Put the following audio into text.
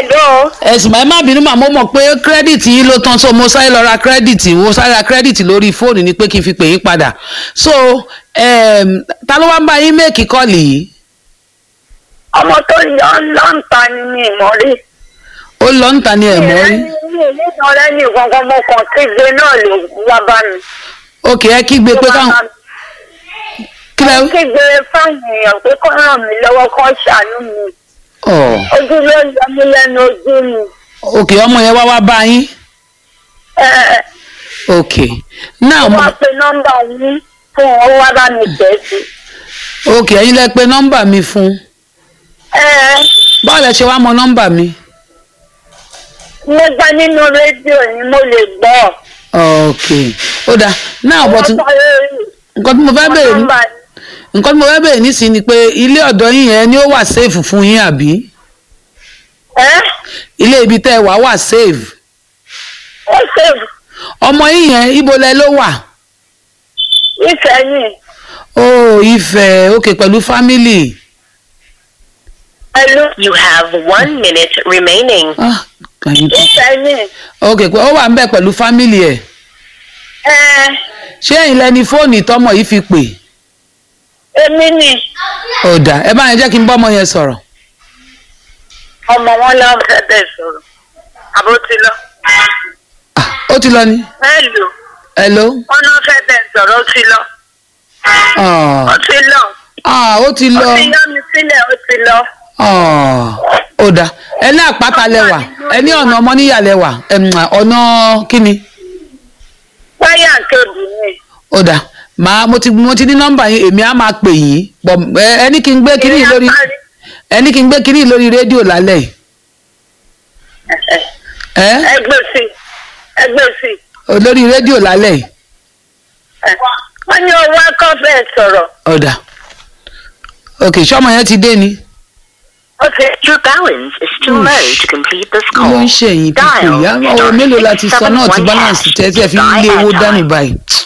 hello. ẹ̀sìn máa má bínú màá mo mọ̀ pé kírẹ́dìtì yìí ló tán so mo sáré lọ ra kírẹ́dìtì mo sáré ra kírẹ́dìtì lórí fóònù ni pé kí n fi pè yín padà so um, ta ló wá ń bá yín méèkì kọ́ọ̀lì yìí ọmọ tó yọ lọ́ǹta ni mi mọ̀ rí. ó lọ ń ta ni ẹ̀ mọ́ rí mi ò ní ìdánwò ní kankan mo kàn kígbe náà ló wá bá mi. òkè ẹ kígbe pé káwọn kí lẹ kígbe fáwọn èèyàn pé kó ràn mí lọ́wọ́ kó ṣàánú mi. ọ ojú ló ń yọ mí lẹ́nu ojú mi. òkè ọmọ yẹn wá wá bá yín ẹ ẹ òkè náà mo wá pe nọ́mbà yín fún ọ wá bá mi tẹ̀ sí. òkè ẹ̀yin lẹ pé nọ́mbà mi fún ẹ ẹ báwo lẹ ṣe wá mọ nọ́mbà mi mo gbá nínú rédíò ni mo lè gbọ́. òkè ó dáa náà bọ̀ tún nǹkan tí mo fẹ́ bèèrè ní nọ́mbà nǹkan tí mo fẹ́ bèèrè nísìnyí ni pé ilé ọ̀dọ́ yín yẹn ni ó wà safe fún yín àbí ẹ ilé ibi tẹ́ ẹ wà wà safe ó ṣèlú ọmọ yín yẹn ibo lẹ ló wà ìfẹ̀yìn ó Ifẹ̀ òkè pẹ̀lú family pẹ̀lú You have one minute remaining. ah kàyín tó ìfẹ̀yìn òkè pé ó wà ń bẹ̀ pẹ̀lú family ẹ̀ ẹ ṣé ẹ̀yin lẹni fóònù tọmọ yìí fi pè èmi ni ọ̀dà ẹ bá yẹn jẹ́ kí n bọ́ ọmọ yẹn sọ̀rọ̀ ọmọ wọn lọ fẹ́ bẹ́ẹ̀ sọ̀rọ̀ àbó ti lọ. ah ó ti lọ ni hello hello wọn náà fẹ́ bẹ́ẹ̀ sọ̀rọ̀ ó ti lọ ah ó ti lọ ah ó ti ó lọ ti yọ mi sílẹ̀ ó ti lọ. ah ọ̀dà ẹ ní àpáta lẹwà ẹ ní ọ̀nà ọmọ níyà lẹwà ẹ̀m, ọ̀nà kíni wáyà kébù ni ọ̀dà màá mo ti mo ti ní nọ́mbà yín èmi á máa pè yín pọ̀ ẹ ẹ ní kí n gbé kínní yìí lórí ẹ ní kí n gbé kínní yìí lórí rédíò lálẹ́ yìí ẹ ẹgbẹ́ sí ẹgbẹ́ sí ò, lórí rédíò lálẹ́ yìí wọ́n ní owó akọ́ bẹ́ẹ̀ sọ̀rọ̀ ọ̀dà ok ṣọ́mọ yẹn ti dé ni. ó ti Your balance is too Hmm. low to complete this kí ló call. ń ṣe ẹ̀yìn pípò Dial ìyá ọ̀rọ̀ star mélòó la ti sọ náà ti 671 balance tẹ́ tí ẹ fi ń lé owó dání báyìí